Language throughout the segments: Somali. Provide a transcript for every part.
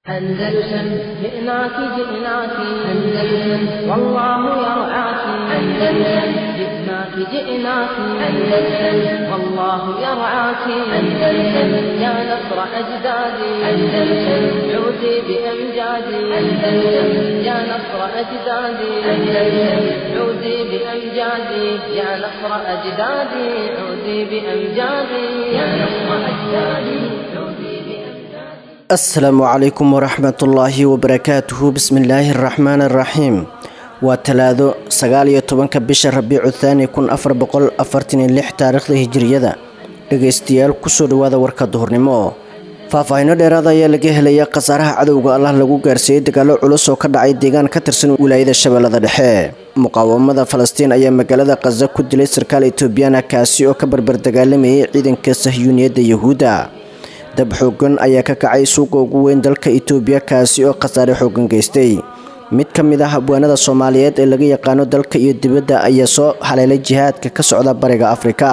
أندلسن جئناك جئناك أندلسن والله يرعاك أندلسن جئناك جئناك أندلسن والله يرعاك أندلسن يا نصر أجدادي أندلسن عودي بأمجادي أندلسن يا نصر أجدادي أندلسن عودي بأمجادي يا نصر أجدادي عودي بأمجادي يا نصر أجدادي عودي بأمجادي asalaamu calaykum waraxmatullaahi wabarakaatuhu bismillaahi araxmaan araxiim waa talaado sagaal iyo tobanka bisha rabiicu thaani kun afar boqol afartan iyo lix taariikhda hijiriyada dhegaystayaal kusoo dhawaada warka duhurnimo faahfaahinno dheeraada ayaa laga helaya khasaaraha cadowga allah lagu gaarsiiyey dagaalo culus oo ka dhacay deegaan ka tirsan wilaayada shabeellada dhexe muqaawamada falastiin ayaa magaalada khaza ku dilay sarkaal etoobiyaan ah kaasi oo ka barbar dagaalamayay ciidanka sahyuuniyadda yahuudda dab xoogan ayaa ka kacay suuqa ugu weyn dalka itoobiya kaasi oo khasaare xoogan geystay mid ka mid ah abwaanada soomaaliyeed ee laga yaqaano dalka iyo dibadda ayaa soo haleelay jihaadka ka socda bariga afrika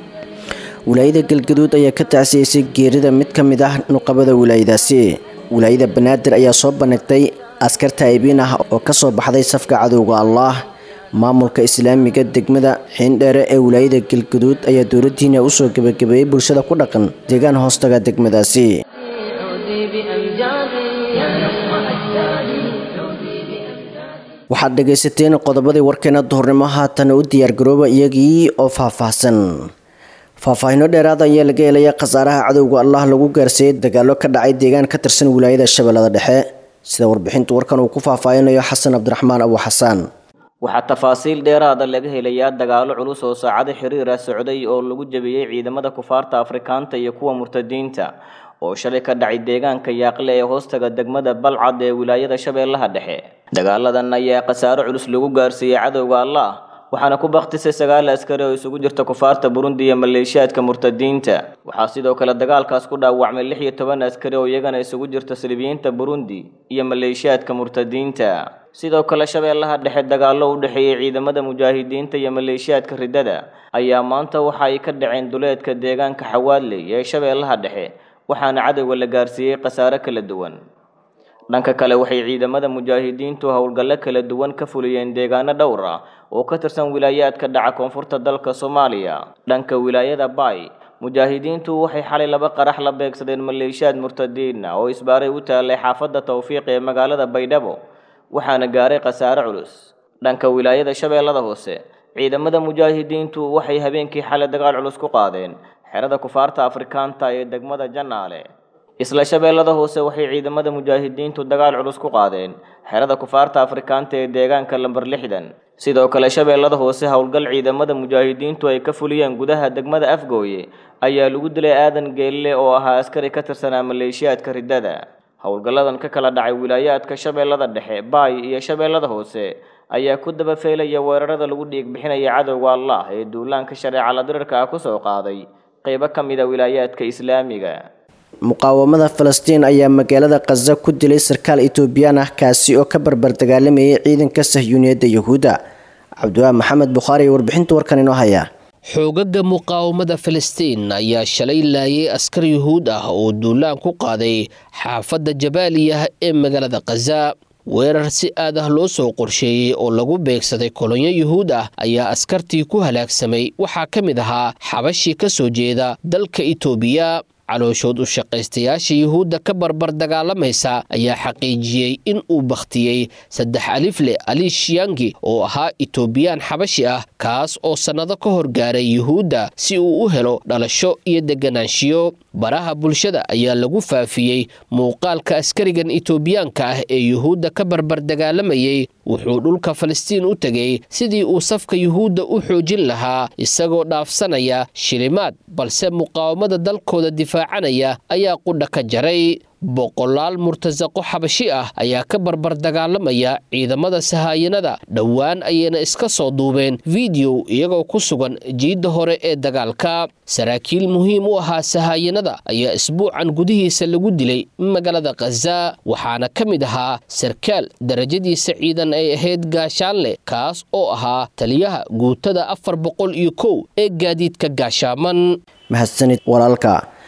wilaayada galgaduud ayaa ka tacsiyeysay geerida mid ka mid ah nuqabada wilaayadaasi wilaayada banaadir ayaa soo bandhigtay askar taa'ibiin ah oo ka soo baxday safka cadowga allah maamulka islaamiga degmada xiindheere ee wilaayada galgaduud ayaa dowladdiina usoo gebagabeeyey bulshada ku dhaqan deegaan hoostaga degmadaasi عودي بأمجادي يا نصر أجدادي عودي بأمجادي waxaad dhegaysateen qodobadii warkeena duhurnimo haatana u diyaargarooba iyagii oo faahfaahsan faahfaahinno dheeraada ayaa laga helaya khasaaraha cadowga allah lagu gaarsiiyey dagaalo ka dhacay deegaan ka tirsan wilaayada shabeellada dhexe sida warbixinta warkan uu ku faahfaahinayo xasan cabdiraxmaan abu xasaan waxaa tafaasiil dheeraada laga helayaa dagaalo culus oo saacado xiriir ah socday oo lagu jebiyey ciidamada kufaarta afrikaanta iyo kuwa murtadiinta oo shalay ka dhacay deegaanka yaaqle ee hoostaga degmada balcad ee wilaayada shabeellaha dhexe dagaaladan ayaa khasaaro culus lagu gaarsiiyey cadowga allah waxaana ku baktisay sagaal askari oo isugu jirta kufaarta burundi iyo maleeshiyaadka murtadiinta waxaa sidoo kale dagaalkaas ku dhaawacmay lix iyo toban askari oo iyagana isugu jirta silibiyiinta burundi iyo maleeshiyaadka murtadiinta sidoo kale shabeellaha dhexe dagaallo u dhexeeyey ciidamada mujaahidiinta iyo maleeshiyaadka riddada ayaa maanta waxa ay ka dhaceen duleedka deegaanka xawaadley ee shabeellaha dhexe waxaana cadowga la gaarsiiyey khasaare kala duwan dhanka kale waxay ciidamada mujaahidiintu howlgallo kala duwan ka fuliyeen deegaano dhowr ah oo ka tirsan wilaayaadka dhaca koonfurta dalka soomaaliya dhanka wilaayada baay mujaahidiintu waxay xalay laba qarax la beegsadeen maleeshiyaad murtadiina oo isbaaray u taallay xaafadda tawfiiq ee magaalada baydhabo waxaana gaaray khasaare culus dhanka wilaayada shabeellada hoose ciidamada mujaahidiintu waxay habeenkii xalay dagaal culus ku qaadeen xerada kufaarta afrikaanta ee degmada janaale isla shabeellada hoose waxay ciidamada mujaahidiintu dagaal culus ku qaadeen xerada kufaarta afrikaanta ee deegaanka lamber lixdan sidoo kale shabeellada hoose howlgal ciidamada mujaahidiintu ay ka fuliyeen gudaha degmada afgooye ayaa lagu dilay aadan geelle oo ahaa askari ka tirsanaa maleeshiyaadka riddada howlgalladan ka kala dhacay wilaayaadka shabeellada dhexe baay iyo shabeellada hoose ayaa ku daba feelaya weerarada lagu dhiig bixinaya cadowga allah ee duulaanka shareeca la dirirka ah kusoo qaaday qeybo ka mid a wilaayaadka islaamiga muqaawamada falastiin ayaa magaalada khaza ku dilay sarkaal etoobiyaan ah kaasi oo ka barbar dagaalamayay ciidanka sahyuuniyadda yahuudda cabdiwaahi maxamed bukhaari iyo warbixinta warkan inoo haya xoogaga muqaawamada falastiin ayaa shalay laayay askar yuhuud ah oo duulaan ku qaaday xaafadda jabaaliyah ee magaalada khaza weerar si aad ah loo soo qorsheeyey oo lagu beegsaday kolonyo yuhuud ah ayaa askartii ku halaagsamay waxaa ka mid ahaa xabashii ka soo jeeda dalka itoobiya calooshood u shaqaystayaasha yuhuudda ka barbar dagaalamaysa ayaa xaqiijiyey in uu bakhtiyey saddex alifle ali shiyangi oo ahaa itoobiyaan xabashi ah kaas oo sannado ka hor gaaray yuhuudda si uu u helo dhalasho iyo deganaanshiyo baraha bulshada ayaa lagu faafiyey muuqaalka askarigan itoobiyaanka ah ee yuhuudda ka barbar dagaalamayey wuxuu dhulka falastiin u tegey sidii uu safka yuhuudda u xoojin lahaa isagoo dhaafsanaya shilimaad balse muqaawamada dalkooda difaacanaya ayaa qudha ka jaray boqolaal murtasaqo xabashi ah ayaa ka barbar dagaalamaya ciidamada sahaayanada dhowaan ayayna iska soo duubeen fideow iyagoo ku sugan jiidda hore ee dagaalka saraakiil muhiim u ahaa sahaayanada ayaa isbuucan gudihiisa lagu dilay magaalada khaza waxaana ka mid ahaa sarkaal darajadiisa ciidan ay ahayd gaashaanle kaas oo ahaa taliyaha guutada afar boqol iyo kow ee gaadiidka gaashaaman mahadsanid walaalka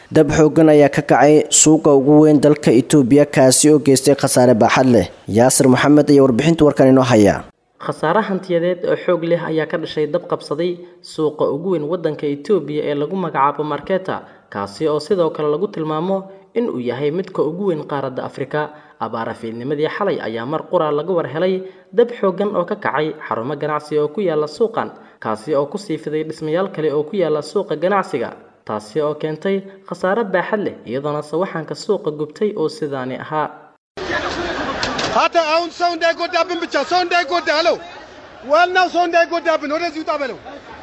dab xoogan ayaa ka kacay suuqa ugu weyn dalka itoobiya kaasi oo geystay khasaare baaxad leh yaasir maxamed ayaa warbixinta warkan inoo haya khasaare hantiyadeed oo xoog leh ayaa ka dhashay dab qabsaday suuqa ugu weyn waddanka itoobiya ee lagu magacaabo marketa kaasi oo sidoo kale lagu tilmaamo in uu yahay midka ugu weyn qaaradda afrika abaara fiidnimadii xalay ayaa mar qura laga war helay dab xooggan oo ka kacay xarumo ganacsi oo ku yaala suuqan kaasi oo kusii fiday dhismayaal kale oo ku yaala suuqa ganacsiga taasi oo keentay khasaare baaxad leh iyadoona sawaxanka suuqa gubtay oo sidaani ahaa Hata አሁን ሰው እንዳይጎዳብን ብቻ ሰው እንዳይጎዳ አለው። ዋናው ሰው እንዳይጎዳብን ወደዚህ ውጣ በለው።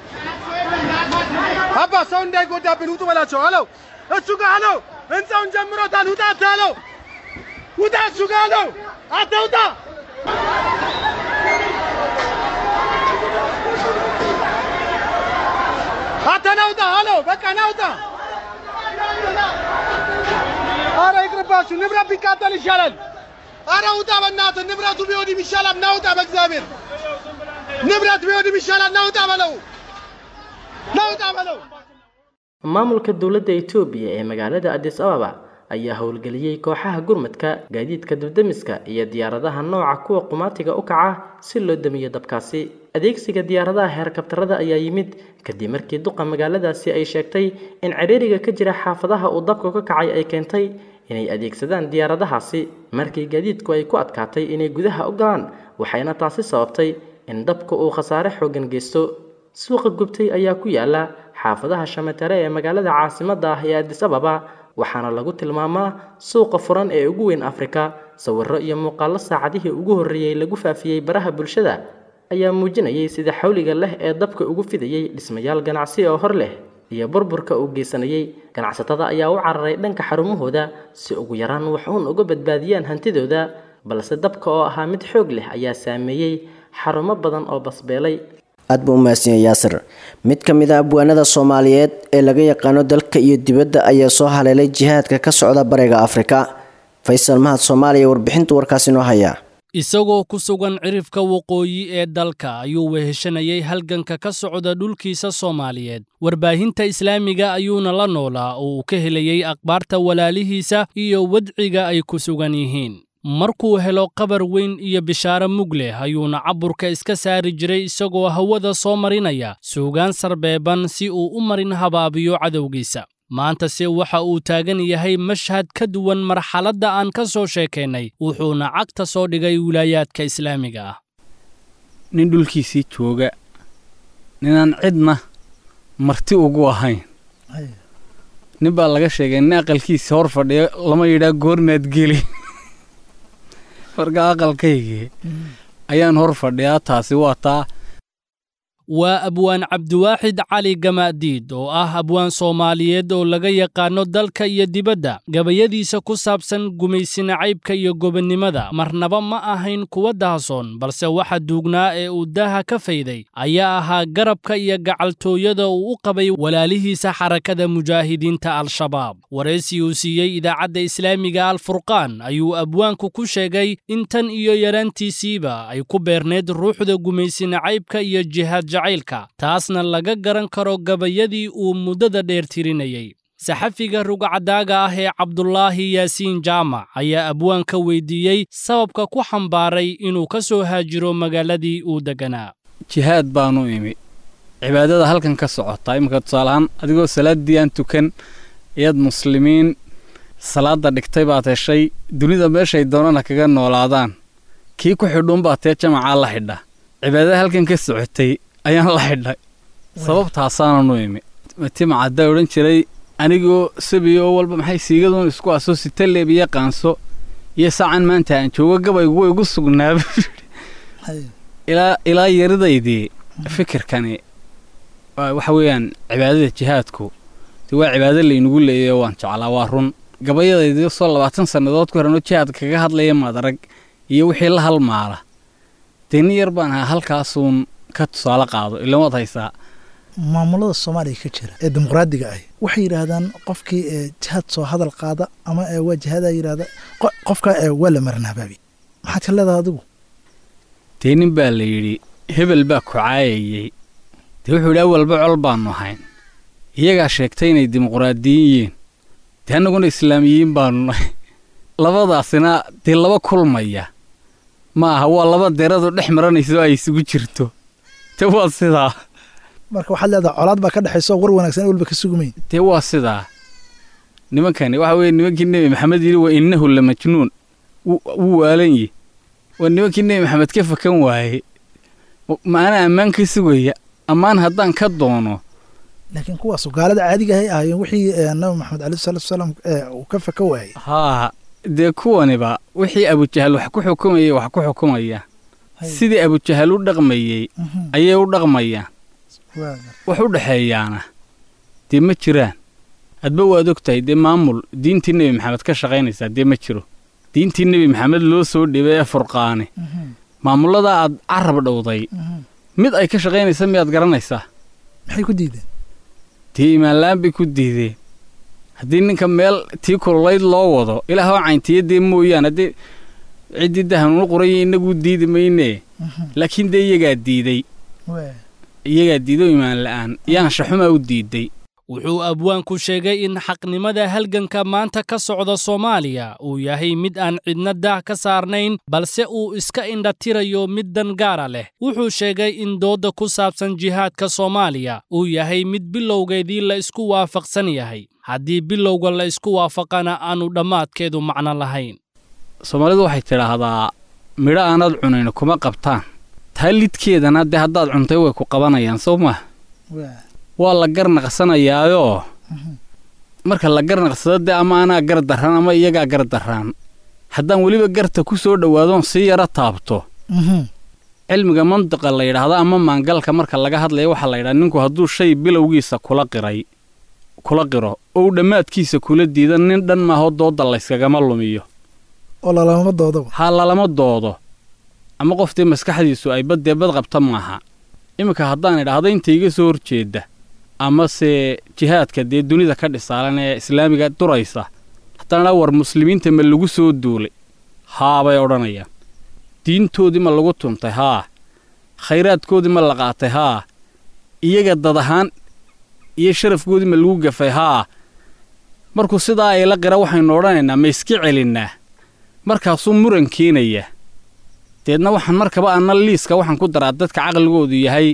አባ ሰው እንዳይጎዳብን ውጡ በላቸው አለው። እሱ ጋር አለው። ህንፃውን ጀምሮታል። ውጣ አለው። ውጣ እሱ ጋር አለው። አትውጣ አንተ ናውጣ አለው። በቃ ናውጣ። አረ ይቅርባችሁ፣ ንብረት ቢቃጠል ይሻላል። አረ ውጣ በእናትህ ንብረቱ ቢወድም ይሻላል። ናውጣ በእግዚአብሔር ንብረት ቢወድም ይሻላል። ናውጣ በለው ናውጣ በለው። maamulka dowladda itoobiya ee magaalada adis ababa ayaa howlgeliyey kooxaha gurmadka gaadiidka dibdemiska iyo diyaaradaha nooca kuwa qumaatiga u kaca si loo damiyo dabkaasi adeegsiga diyaaradaha heerkabtarada ayaa yimid kadib markii duqa magaaladaasi ay sheegtay in ciriiriga ka jira xaafadaha uu dabka ka kacay ay keentay inay adeegsadaan diyaaradahaasi markii gaadiidku ay ku adkaatay inay gudaha u galaan waxayna taasi sababtay in dabka uu khasaare xooggan geysto suuqa gubtay ayaa ku yaala xaafadaha shamatare ee magaalada caasimadda ah ee adis ababa waxaana lagu tilmaamaa suuqa furan ee ugu weyn afrika sawirro iyo muuqaallo saacadihii ugu horreeyey lagu faafiyey baraha bulshada ayaa muujinayay sida xawliga leh ee dabka ugu fidayey dhismayaal ganacsi oo hor leh iyo burburka uu geysanayey ganacsatada ayaa u cararay dhanka xarumahooda si ugu yaraan wax uun uga badbaadiyaan hantidooda balse dabka oo ahaa mid xoog leh ayaa saameeyey xarumo badan oo basbeelay aad buu u mahadsanyahay yaasir mid ka mid a abwaanada soomaaliyeed ee laga yaqaano dalka iyo dibadda ayaa soo haleelay jihaadka ka socda bariga afrika faysal mahad soomaaliya warbixinta warkaasi noo haya isagoo ku sugan cirifka waqooyi ee dalka ayuu weheshanayay halganka ka socda dhulkiisa soomaaliyeed warbaahinta islaamiga ayuuna la noolaa oo uu ka helayey akhbaarta walaalihiisa iyo wadciga ay ku sugan yihiin markuu helo qabar weyn iyo bishaaro mug leh ayuuna caburka iska saari jiray isagoo hawada soo marinaya suugaan sarbeeban si uu u marin habaabiyo cadowgiisa maantase waxa uu taagan yahay mashhad ka duwan marxaladda aan ka soo sheekaynay wuxuuna cagta soo dhigay wilaayaadka islaamiga ah nin dhulkiisii jooga ninaan cidna marti ugu ahayn nin baa laga sheegay nin aqalkiisa hor fadhiya lama yidhaa goormaad geli marka aqalkaygii ayaan hor fadhiyaa taasi waa taa waa abwaan cabdiwaaxid cali gamaadiid oo ah abwaan soomaaliyeed oo laga yaqaano dalka iyo dibadda gabayadiisa ku saabsan gumaysina caybka iyo gobonnimada marnaba ma ahayn kuwa dahasoon balse waxa duugnaa ee uu daaha ka fayday ayaa ahaa garabka iyo gacaltooyada uu u qabay walaalihiisa xarakada mujaahidiinta al-shabaab waraysi uu siiyey idaacadda islaamiga alfurqaan ayuu abwaanku ku sheegay in tan iyo yaraantiisiiba ay ku beerneed ruuxda gumaysina caybka iyo jihaad jacaylka taasna laga garan karo gabayadii uu muddada dheer tirinayey saxafiga rugcadaaga ah ee cabdulaahi yaasiin jaamac ayaa abwaanka weydiiyey sababka ku xambaaray inuu ka soo haajiro magaaladii uu degganaa jihaad baanu imi cibaadada halkan ka socota iminka tusaalahaan adigoo salaaddii aan tukan iyaad muslimiin salaadda dhigtay baad heshay dunida meeshay doonana kaga noolaadaan kii ku xidhuunbaa tee jamacaa la xidha cibaadada halkan ka socotay ayaan la xidhay sababtaasaananu imi timacaddaa odhan jiray anigoo sabiyo walba maxay siigaduun isku aso sitaleeb iyo qaanso iyo saacan maanta aan joogo gabaygu way igu sugnaaba ilaa ilaa yaridaydii fikirkani waxa weeyaan cibaadada jihaadku de waa cibaado laynagu leeyayo waan jeclaa waa run gabayadaydii soo labaatan sannadood ku horanoo jihaad kaga hadlaya madarag iyo wixii la halmaala dee nin yar baan ahaa halkaasuun ka tusaale qaado ilan waad haysaa maamulada soomaaliya ka jira ee dimuqraadiga ah waxay yidhaahdaan qofkii ee jihaad soo hadal qaada ama ee waa jihaadaa yidhahda qofka ee waa la marnabaabi maxaad ka leedahay adigu dee nin baa la yidhi hebel baa ku caayayey dee wuxuu yidhi awalba col baannu ahayn iyagaa sheegtay inay dimuqraadiyin yihiin dee annaguna islaamiyiin baanu nahay labadaasina dee laba kulmaya ma aha waa laba deradu dhex maranayso ay isugu jirto te waa sidaa marka waxaad leedahay colaad baa ka dhexaysa oo war wanaagsan walba ka sugumayn dee waa sidaa nimankani waxa weeye nimankii nebi maxamed yidhi wa innahu la majnuun wuu waalan yi waa nimankii nebi maxamed ka fakan waaye maana ammaan ka sugaya ammaan haddaan ka doono laakiin kuwaasu gaalada caadiga ahay ahaayeen wixii nabi maxamed caleyhi salaatu wasalaam uu ka faka waayey haa dee kuwaniba wixii abujahal wax ku xukumayay wax ku xukumaya sidii abujahal u dhaqmayey ayay u dhaqmayaan wax u dhexeeyaana dee ma jiraan hadba waad og tahay dee maamul diintii nebi maxamed ka shaqaynaysaa dee ma jiro diintii nebi maxamed loo soo dhibay ee furqaane maamulladaa aad carab dhowday mid ay ka shaqaynaysa miyaad garanaysaa maxay ku diideen dee imaanla'aan bay ku diideen haddii ninka meel tii kululayd loo wado ilaahoo cayntiya dee mooyaan haddii ciddii dahanuunu qoraya innaguu diidi maynee laakiin dee iyagaa diiday iyagaa diido imaan la'aan yaanshaxumaa u diiday wuxuu abwaanku sheegay in xaqnimada halganka maanta ka socda soomaaliya uu yahay mid aan cidna daah ka saarnayn balse uu iska indhatirayo mid dan gaara leh wuxuu sheegay in doodda ku saabsan jihaadka soomaaliya uu yahay mid bilowgeedii la isku waafaqsan yahay haddii bilowga la isku waafaqana aanu dhammaadkeedu macno lahayn soomaalidu waxay tidhaahdaa midho aanaad cunayn kuma qabtaan taa lidkeedana dee haddaad cuntay way ku qabanayaan soo maha waa la garnaqsanayaayoo marka la garnaqsado dee ama anaa gar darraan ama iyagaa gar darraan haddaan weliba garta ku soo dhowaadoon sii yaro taabto cilmiga mantiqa la yidhaahdo ama maangalka marka laga hadlaya waxaa la yidhaha ninku hadduu shay bilowgiisa kula qiray kula qiro oo uu dhammaadkiisa kula diido nin dhan maahoo doodda layskagama lumiyo oo lalama doodaba haa lalama doodo ama qoftii maskaxdiisu ay baddee bad qabta maaha iminka haddaan idhaahdo inta iga soo horjeedda amase jihaadka dee dunida ka dhisaalan ee islaamiga duraysa haddaan idhaa war muslimiinta ma lagu soo duulay haa bay odhanayaan diintoodii ma lagu tuntay haa khayraadkoodii ma la qaatay haa iyaga dad ahaan iyo sharafkoodii ma lagu gafay haa markuu sidaa ay la qira waxaynu odhanaynaa ma iska celinnaa markaasuu muran keenaya deedna waxaan markaba anna liiska waxaan ku daraa dadka caqligoodu yahay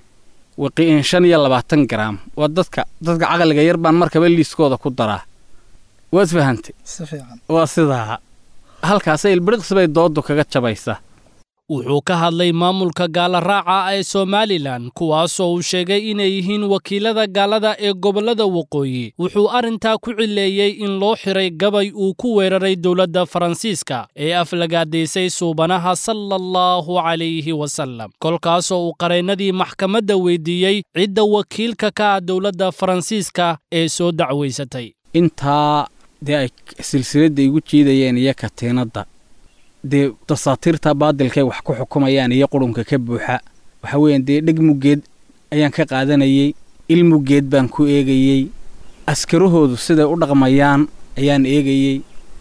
waqiin shan iyo labaatan garaam waa dadka dadka caqliga yar baan markaba liiskooda ku daraa waad fahantay si fiican waa sidaa halkaasay ilbiriqsi bay dooddu kaga jabaysa wuxuu ka hadlay maamulka gaala raaca ee somalilan kuwaasoo uu sheegay inay yihiin wakiilada gaalada ee gobollada waqooyi wuxuu arrintaa ku cileeyey in loo xiray gabay uu ku weeraray dowladda faransiiska ee aflagaadaysay suubanaha sala allahu calayhi wasallam kolkaasoo uu qareennadii maxkamadda weydiiyey cidda wakiilka ka ah dowladda faransiiska ee soo dacwaysatay intaa dee ay silsiladda igu jiidayeen iyo katiinadda dee dasaatiirta baadilkay wax ku xukumayaan iyo qurunka ka buuxa waxa weeyaan dee dheg muggeed ayaan ka qaadanayey il muggeed baan ku eegayey askarahoodu siday u dhaqmayaan ayaan eegayey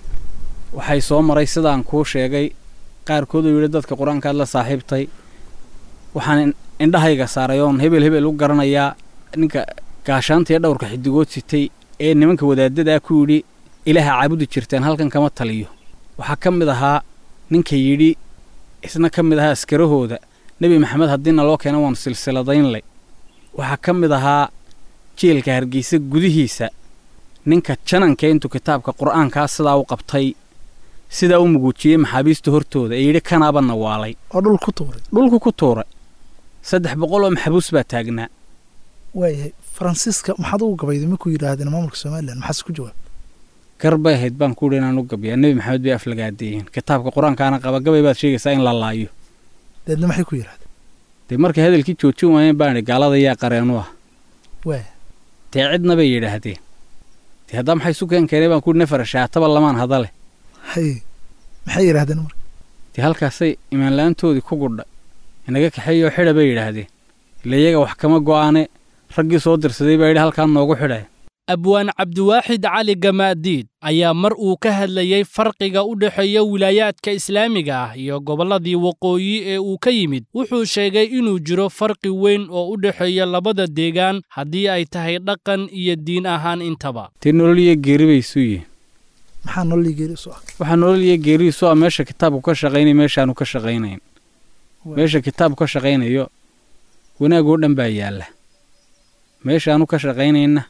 waxay soo maray sidaan kuu sheegay qaarkooduu yidhi dadka qur-aankaad la saaxiibtay waxaan indhahayga saaray oon hebel hebel u garanayaa ninka gaashaanta iyo dhowrka xidigood sitay ee nimanka wadaadadaa ku yidhi ilaaha caabudi jirteen halkan kama taliyo waxaa ka mid ahaa ninka yidhi isna ka mid ahaa askarahooda nebi maxamed haddiina loo keena waanu silsiladaynlay waxaa ka mid ahaa jeelka hargeysa gudihiisa ninka jananka intuu kitaabka qur'aankaa sidaa u qabtay sidaa u muguujiyey maxaabiista hortooda ee yidhi kanaabana waalay oo dhul ku tuuray dhulku ku tuuray saddex boqol oo maxbuus baa taagnaa waayahay faransiiska maxaad ugu gabayday markuu yidhaahdeen maamulka somalilan maxaase ku jawaab gar bay ahayd baan ku yidhi inaan u gabiyaa nebi maxamed bay aflagaadeeyeen kitaabka qur-aankaana qaba gabay baad sheegaysaa in la laayo deedna maxay ku yidhahdeen dee markay hadalkii joojin waayeen baan idhi gaalada yaa qareenu ah waaya dee cidna bay yidhaahdeen dee haddaa maxay isu keen keenay baan ku yidhi nafar shaataba lamaan hadale haye maxay yidhahdeen marka dee halkaasay imaanla-aantoodii ku gudhay inaga kaxeeyoo xidha bay yidhaahdeen ila iyaga wax kama go'aane raggii soo dirsaday baa yidhi halkaan noogu xidhaya abwaan cabdiwaaxid cali gamaadiid ayaa mar uu ka hadlayey farqiga u dhexeeya wilaayaadka islaamiga ah iyo gobolladii waqooyi ee uu ka yimid wuxuu sheegay inuu jiro farqi weyn oo u dhexeeya labada deegaan haddii ay tahay dhaqan iyo diin ahaan intaba dee nolol iyo geeri bay isu yihiin maxaa nololii geeri isu ah waxaa nolol iyo geeri isu ah meesha kitaabku ka shaqaynaya meeshaanu ka shaqaynayn meesha kitaabku ka shaqaynayo wanaag oo dhan baa yaalla meeshaanu ka shaqaynayna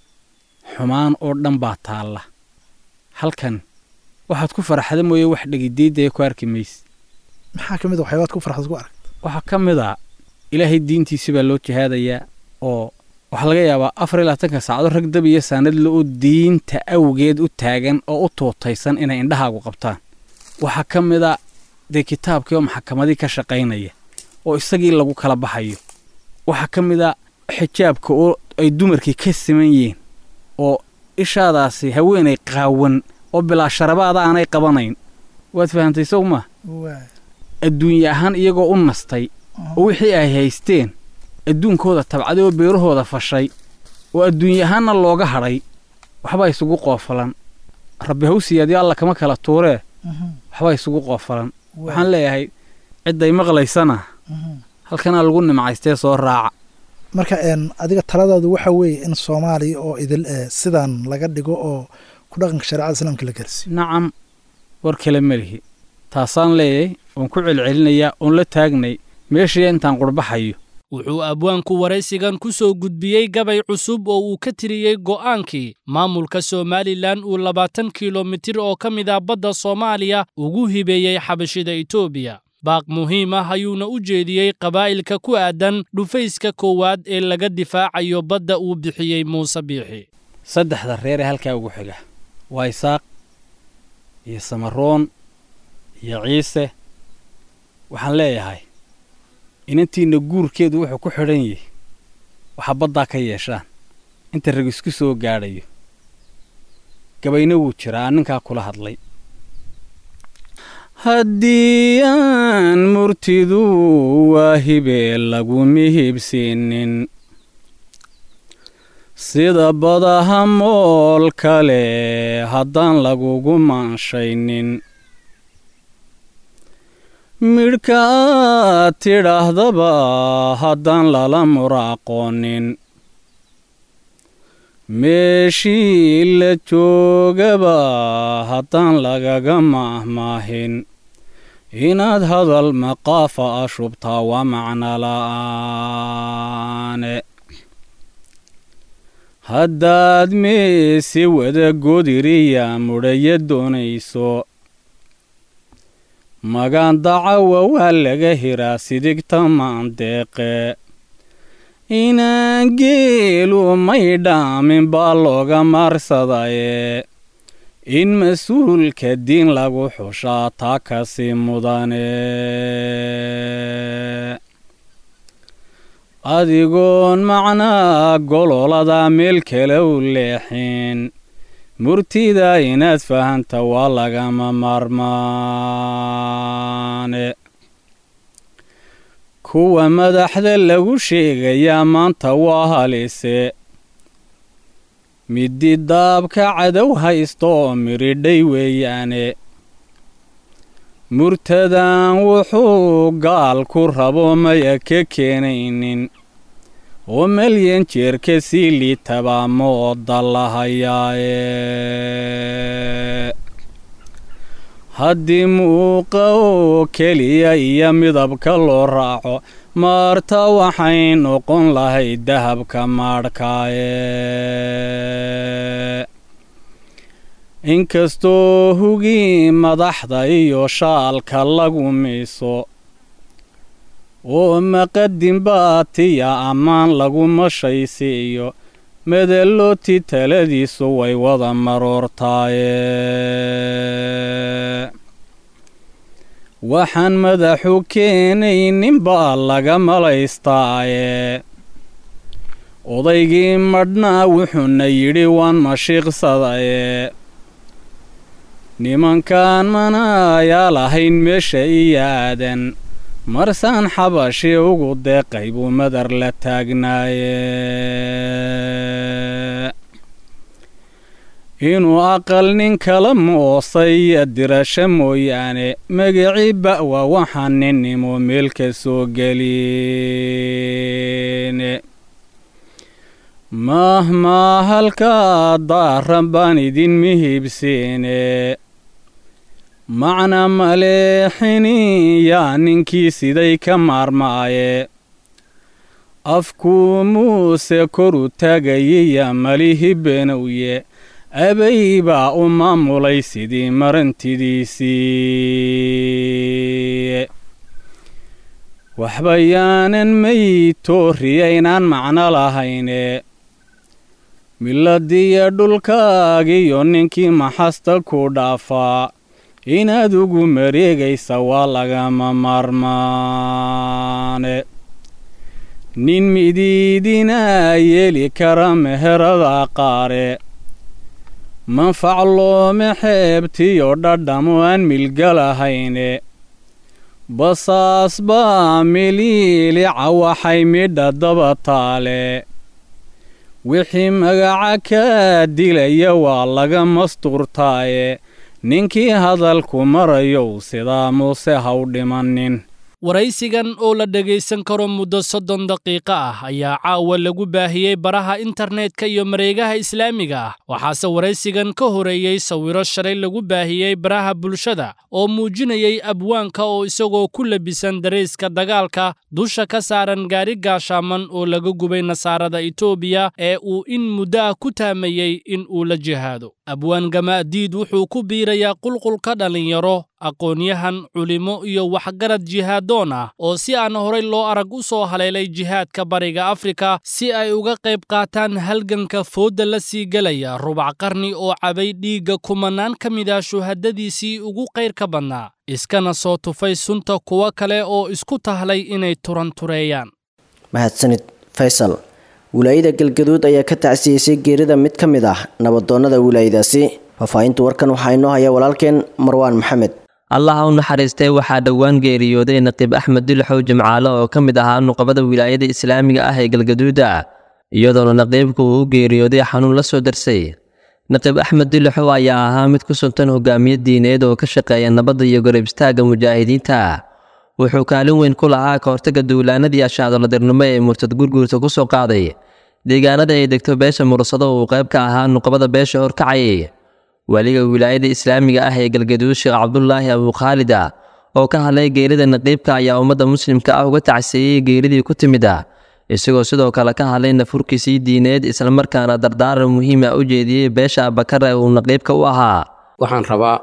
xumaan oo dhan baa taalla halkan waxaad ku faraxda mooye wax dhegidiidaya ku arki mayse maxaa ka mid a waxyaabaad ku farxad ku aragta waxaa ka mid a ilaahay diintiisi baa loo jihaadayaa oo waxaa laga yaabaa afar iyo labaatanka saacado rag dab iyo saanadle oo diinta awgeed u taagan oo u tuutaysan inay indhahaagu qabtaan waxaa ka mid a dee kitaabkii oo maxakamadii ka shaqaynaya oo isagii lagu kala baxayo waxaa ka mid a xijaabka oo ay dumarkii ka siman yihiin oo ishaadaasi haweenay qaawan oo bilaa sharabaada aanay qabanayn waad fahantay sow maa adduunye ahaan iyagoo u nastay oo wixii ay haysteen adduunkooda tabcaday oo beerahooda fashay oo adduunye ahaanna looga hadhay waxbaa isugu qoofalan rabbi hawsiyaadyo alla kama kala tuuree waxbaa isugu qoofalan waxaan leeyahay cidday maqlaysana halkanaa lagu nimcaystee soo raaca marka adiga taladaadu waxa weeye in soomaaliya oo idil sidaan laga dhigo oo ku dhaqanka shareecada islaamka la gaarsiiyo nacam war kale melihi taasaan leeyahay oon ku celcelinayaa oon la taagnay meeshii intaan qurbaxayo wuxuu abwaanku waraysigan ku soo gudbiyey gabay cusub oo uu ka tiriyey go'aankii maamulka somalilan uu labaatan kilomitir oo ka mid ah badda soomaaliya ugu hibeeyey xabashida etoobiya baaq muhiim ah ayuuna u jeediyey qabaa'ilka ku aadan dhufayska koowaad ee laga difaacayo badda uu bixiyey muuse biixi saddexda reer ee halkaa ugu xiga waa isaaq iyo samaroon iyo ciise waxaan leeyahay inantiinna guurkeedu wuxuu ku xidhan yahay waxaa baddaa ka yeeshaan inta rag isku soo gaadhayo gabayna wuu jiraa ninkaa kula hadlay haddii aan murtidu waa hibee lagu mihibsiinin sida badaha mool kale haddaan lagugu maanshaynin midhka aad tidhaahdaba haddaan lala muraaqoonin meeshii la joogaba haddaan lagaga maahmaahin inaad hadal maqaafa a shubtaa waa macno la'aane haddaad meese wada godiriya mudhaya doonayso magaan dacawa waa laga hiraa sidigta maandeeqe inaan geelu may dhaamin baa looga maarsadaye in mas-uulka diin lagu xushaa taa kasi mudane adigoon macnaa gololada meel kale u leexin murtida inaad fahanta waa lagama maarmaane kuwa madaxda lagu sheegayaa maanta waa halise midi daabka cadow haysta oo miridhay weeyaane murtadan wuxuu gaal ku rabo maya ka keenaynin oo malyan jeerka sii liitabaa mooda lahayaaye haddii muuqa oo keliya iyo midabka loo raaco maarta waxay noqon lahayd dahabka maadhkaaye inkastoo hugii madaxda iyo shaalka lagu miiso oo maqadin baatiya ammaan lagu mashaysiiyo medallooti taladiisu way wada maroortaaye waxaan madaxu keenaynin baa laga malaystaaye odaygii madhnaa wuxuuna yidhi waan mashiiqsadaye nimankaan manaayaa lahayn meesha iyo aadan marsaan xabashi ugu deeqay buu madar la taagnaaye inuu aqal nin kala moosay dirasho mooyaane magiciiba waa waxaan ninnimo meel ka soo gelin mahmaa halkaa daaran baan idin mihibsiine macna maleexini yaa ninkii siday ka maarmaaye afkuu muuse koru taagayiya malihi benowye abay baa u maamulay sidii marantidiisii waxba yaanan maytooriyaynaan macno lahayne miladiya dhulkaagiyo ninkii maxasta ku dhaafaa inaad ugu mareegaysa waa lagama maarmaane nin midiidinaa yeeli kara meherada qaare manfac loome xeebtiyo dhadhamo aan milgalahayne basaas baa miliilica waxay midha daba taale wixii magaca kaa dilaya waa laga mastuurtaaye ninkii hadalku marayow sidaa muuse ha u dhimanin waraysigan oo la dhegaysan karo muddo soddon daqiiqo ah ayaa caawa lagu baahiyey baraha internetka iyo mareegaha islaamiga ah waxaase waraysigan ka horeeyey sawiro shalay lagu baahiyey baraha bulshada oo muujinayey abwaanka oo isagoo ku labisan darayska dagaalka dusha ka saaran gaari gaashaaman oo laga gubay nasaarada etoobiya ee uu in muddo ah ku taamayey in uu la jihaado abwaan gamaadiid wuxuu ku biirayaa qulqulka dhallinyaro aqoon-yahan culimo iyo waxgarad jihaadoon ah oo si aan horay loo arag u soo haleelay jihaadka bariga afrika si ay uga qayb qaataan halganka foodda la sii gelaya rubac qarni oo cabay dhiigga kumanaan ka mid ah shuhadadiisii ugu qayrka badnaa iskana soo tufay sunta kuwo kale oo isku tahlay inay turantureeyaan mahadsanid faysal wilaayada galgaduud ayaa ka tacsiyeysay geerida mid ka mid ah nabadoonnada wilaayadaasi faahfaahinta warkan waxaa inoo haya walaalkeen marwaan maxamed allaha u naxariistay waxaa dhowaan geeriyooday naqiib axmed dilixow jimcaale oo ka mid ahaa nuqabada wilaayada islaamiga ah ee galgaduuda iyadoona naqiibku uu u geeriyooday xanuun la soo darsay naqiib axmed dilixow ayaa ahaa mid ku suntan hogaamiye diineed oo ka shaqeeya nabadda iyo garab istaagga mujaahidiinta wuxuu kaalin weyn ku lahaa ka hortagga duulaanadii ashaadoladirnimo ee murtad gurguurta ku soo qaaday deegaanada ay degto beesha mursado uu qayb ka ahaa nuqabada beesha horkacayay waliga wilaayada islaamiga ah ee galgaduud sheekh cabdulaahi abuukhaalida oo ka hadlay geerida naqiibka ayaa ummadda muslimka ah uga tacsiiyey geeridii ku timid ah isagoo sidoo kale ka hadlay nafurkiisii diineed islamarkaana dardaaran muhiima u jeediyey beesha abakar ee uu naqiibka u ahaa waxaan rabaa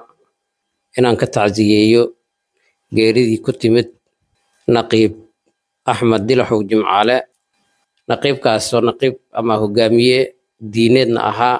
inaan ka tacsiyeeyo geeridii ku timid naqiib axmed dilaxow jimcaale naqiibkaasoo naqiib ama hogaamiye diineedna ahaa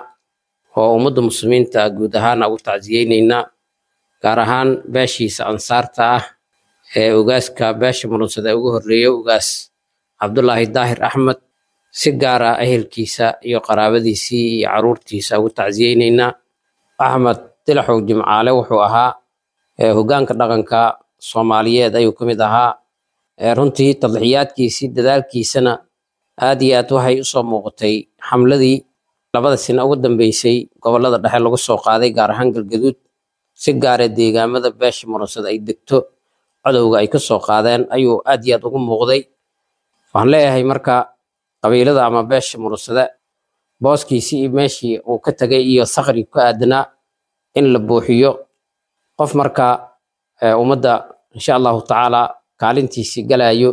oo ummadda muslimiinta guud ahaana ugu tacsiyeynaynaa gaar ahaan beeshiisa ansaarta ah ee ogaaska beesha murunsada ugu horreeya ogaas cabdulaahi daahir axmed si gaar ah ehelkiisa iyo qaraabadiisii iyo caruurtiisa ugu tacsiyeynaynaa axmed dilaxow jimcaale wuxuu ahaa hoggaanka dhaqanka soomaaliyeed ayuu ka mid ahaa runtii tadlixiyaadkiisii dadaalkiisana aad iyo aad waxay usoo muuqatay xamladii labada sina ugu dambeysay gobollada dhexe lagu soo qaaday gaar ahaan galgaduud si gaara deegaamada beesha murunsada ay degto codowga ay ka soo qaadeen ayuu aad iyo aad ugu muuqday waxaan leeyahay marka qabiilada ama beesha murunsada booskiisii iyo meeshii uu ka tegay iyo sakri ku aadanaa in la buuxiyo qof marka ummadda insha allahu tacaala kaalintiisii galayo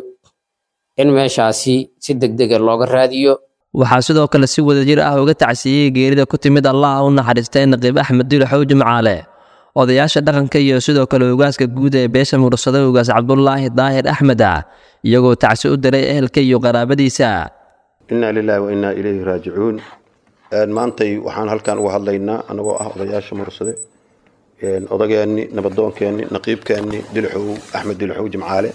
in meeshaasi si degdega looga raadiyo waxaa sidoo kale si wadajir ah uga tacsiiyey geerida ku timid allaha u naxariistay naqiib axmed dilixow jimcaale odayaasha dhaqanka iyo sidoo kale ogaaska guud ee beesha mursada ogaas cabdulaahi daahir axmed ah iyagoo tacsi u diray ehelka iyo qaraabadiisa innaa lilaahi wa innaa ilayhi raajicuun maantay waxaan halkan uga hadlaynaa annagoo ah odayaasha mursade odageenni nabadoonkeenni naqiibkeenni dilixow axmed dilixow jimcaale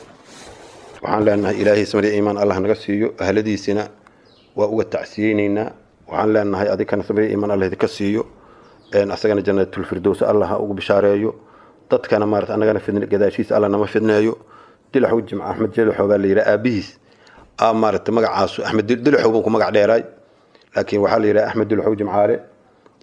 waxaan leenahay ilaahay samari iimaan allah naga siiyo ahladiisina waa uga tacsiyeyneynaa waxaan leenahay adikana samari iimaan allah idinka siiyo asagana janatulfirdows allah ha ugu bishaareeyo dadkana maarata annagana fidn gadaashiisa allah nama fidneeyo dilixow jimca axmed dilixow baa la yidhaha aabihiis aa maarata magacaasu axmed dilixow buu ku magac dheeraay laakiin waxaa la yidhaha axmed dilixow jimcaale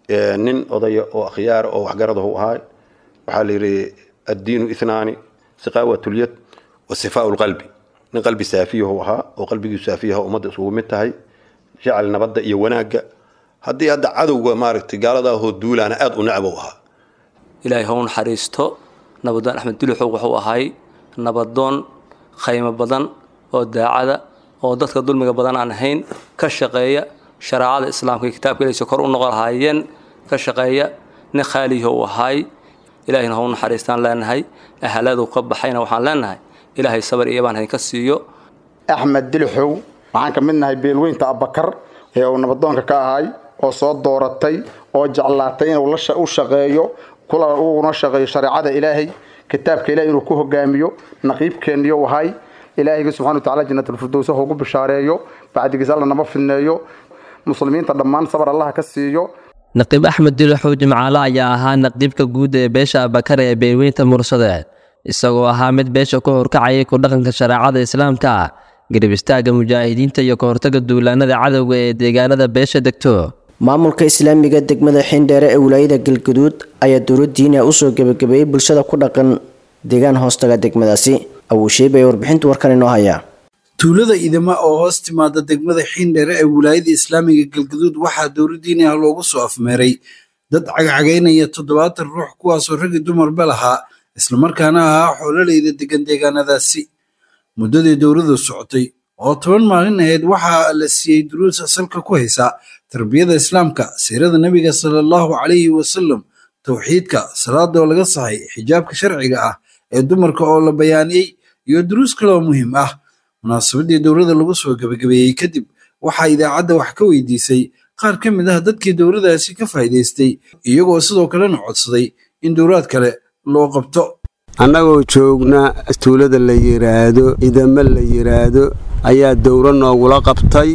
nin odaya oo akhyaara oo waxgaradahu ahaa waxaa la yidhi addiinu ithnaani siqaawatulyad wa sifaau lqalbi nin qalbi saafiyahu ahaa oo qalbigiisu saafiyaha ummadda isugu mid tahay jecel nabadda iyo wanaagga haddii hadda cadowga maaragtay gaaladaahoo duulaana aada u necbow ahaa ilaahay ha u naxariisto nabadoon axmed duluxow wuxuu ahay nabadoon khaymo badan oo daacada oo dadka dulmiga badan aan ahayn ka shaqeeya shareecada islaamka iyo kitaabka ilaysa kor u noqon lahaayeen ka shaqeeya nin khaaliho u ahay ilaahayna ha u naxariistaan leenahay ahaladu ka baxayna waxaan leenahay ilaahay sabar iyo baan idinka siiyo axmed dilixow waxaan ka mid nahay beelweynta abakar ee uu nabadoonka ka ahay oo soo dooratay oo jeclaatay inuu u shaqeeyo kula uguna shaqeeyo shareecada ilaahay kitaabka ilahay inuu ku hogaamiyo naqiibkeeniyo ahay ilaahayga subxana wa tacala jannatalfirdows ha ugu bishaareeyo bacdigiis alla nama fidneeyo muslimiinta dhammaan sabar allaha ka siiyo naqiib axmed dilaxow jimcaale ayaa ahaa naqiibka guud ee beesha abakar ee beelweynta mursade isagoo ahaa mid beesha ku horkacayay ku dhaqanka shareecada islaamka garib istaagga mujaahidiinta iyo ka hortaga duulaanada cadowga ee deegaanada beesha degto maamulka islaamiga degmada xindheere ee wilaayada galguduud ayaa dowlad diiniya usoo gebagabeeyey bulshada ku dhaqan deegaan hoostaga degmadaasi awuusheeb ee warbixinta warkan inoo hayaa tuulada idama oo hoos timaada degmada xiindheere ee wilaayada islaamiga galguduud waxaa dowlad diini ah loogu soo afmeeray dad cagcagaynaya toddobaatan ruux kuwaasoo ragii dumarba lahaa islamarkaana ahaa xoololeyda degan deegaanadaasi muddadii dowladu socotay oo toban maalin ahayd waxaa la siiyey duruus asalka ku haysa tarbiyada islaamka siirada nebiga sala allahu calayhi wasalam towxiidka salaada oo laga saxay xijaabka sharciga ah ee dumarka oo la bayaaniyey iyo duruus kaloo muhiim ah munaasabadii dowladda lagu soo gebagabeeyey kadib waxaa idaacadda wax ka weydiisay qaar ka mid ah dadkii dowladaasi ka faa'iidaystay iyagoo sidoo kalena codsaday in dowlaad kale loo qabto annagoo joogna tuulada la yidhaahdo idamo la yidhaahdo ayaa dowro noogula qabtay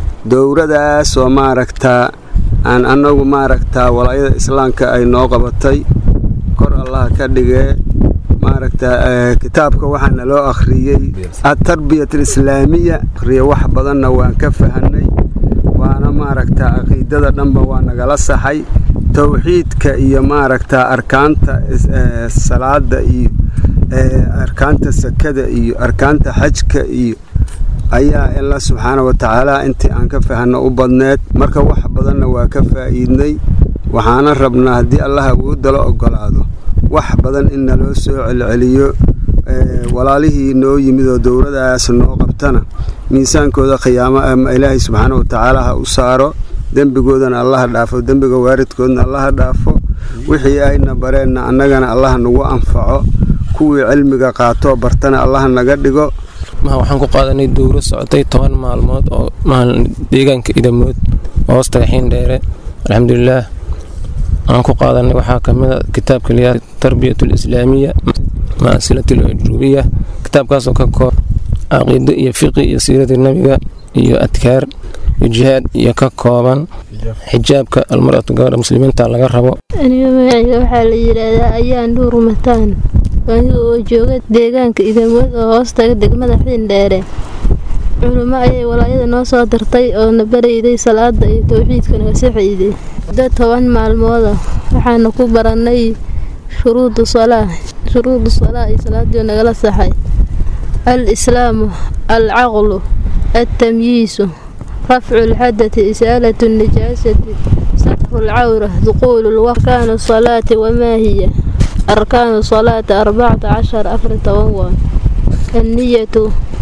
dowradaasoo maaragtaa aan annagu maaragtaa walaayada islaamka ay noo qabatay kor allaha ka dhigee maaragtaa kitaabka waxaa naloo akhriyey atarbiyat alislaamiya akhriya wax badanna waan ka fahanay waana maaragtaa caqiidada dhanba waa nagala saxay towxiidka iyo maaragtaa arkaanta salaada iyo arkaanta sakada iyo arkaanta xajka iyo ayaa alla subxaana wa tacaala intii aan ka fahanno u badneed marka wax badanna waa ka faa'iidnay waxaana rabnaa haddii allah awoodala oggolaado wax badan in naloo soo celceliyo walaalihii noo yimid oo dowladaas noo qabtana miisaankooda khiyaamo ama ilaahay subxaana wa tacaala ha u saaro dembigoodana allaha dhaafo dembiga waaridkoodna allaha dhaafo wixii ayna bareenna annagana allaha nagu anfaco kuwii cilmiga qaatoo bartana allaha naga dhigo waxaan ku qaadanay dowro socotay toban maalmood oo maalin deegaanka idamood oo hoostaga xiindheere alxamdulilaah aan ku qaadanay waxaa ka mid a kitaabka liyaa tarbiyat alislaamiya maasilat alajrubiya kitaabkaasoo ka koob caqiido iyo fiqi iyo siiradii nabiga iyo adkaar iyo jihaad iyo ka kooban xijaabka almaratu gabadha muslimiinta laga rabo aniga magacayga waxaa la yidhaahdaa ayaan dhuur mataan aniga oo jooga deegaanka idamood oo hoostaga degmada xiindheere culimo ayay walaayada noo soo dartay oo na barayday salaada iyo towxiidka naga saxayday muddo toban maalmooda waxaana ku barannay shuruudu salaa shuruudu salaa iyo salaadii nagala saxay al islaamu al caqlu altamyiisu rafcu lxadati isaalatu nijaasati satru lcawra duquulu lwarkaanu salaati wamaa hiya arkaanu salaati arbacata cashar afar toban waan anniyatu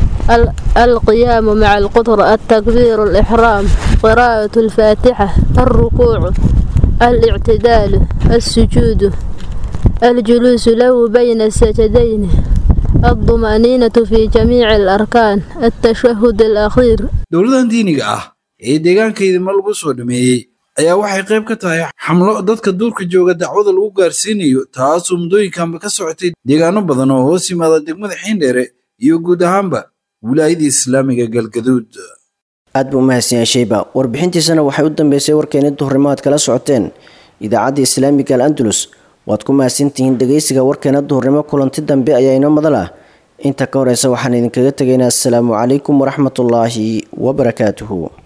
القيام مع القدرة التكبير الإحرام قراءة الفاتحة الركوع الاعتدال السجود الجلوس له بين السجدين الطمأنينة في جميع الأركان التشهد الأخير dowladan diiniga ah ee deegaanka idima lagu soo dhameeyey ayaa waxay qayb ka tahay xamlo dadka duurka jooga dacwada lagu gaarsiinayo taasoo muddooyinkanba ka socotay deegaano badan oo hoos yimaada degmada xiindheere iyo guud ahaanba wilaayadii islaamiga galgaduud aad buu umahadsan yahay sheyba warbixintiisana waxay u dambeysay warkeeni duhurnimo aad kala socoteen idaacadda islaamiga al andalus waad ku mahadsantihiin dhegeysiga warkeena duhurnimo kulanti dambe ayaa inoo madal ah inta ka horeysa waxaan idinkaga tegaynaa asalaamu calaykum waraxmatullaahi wabarakaatuhu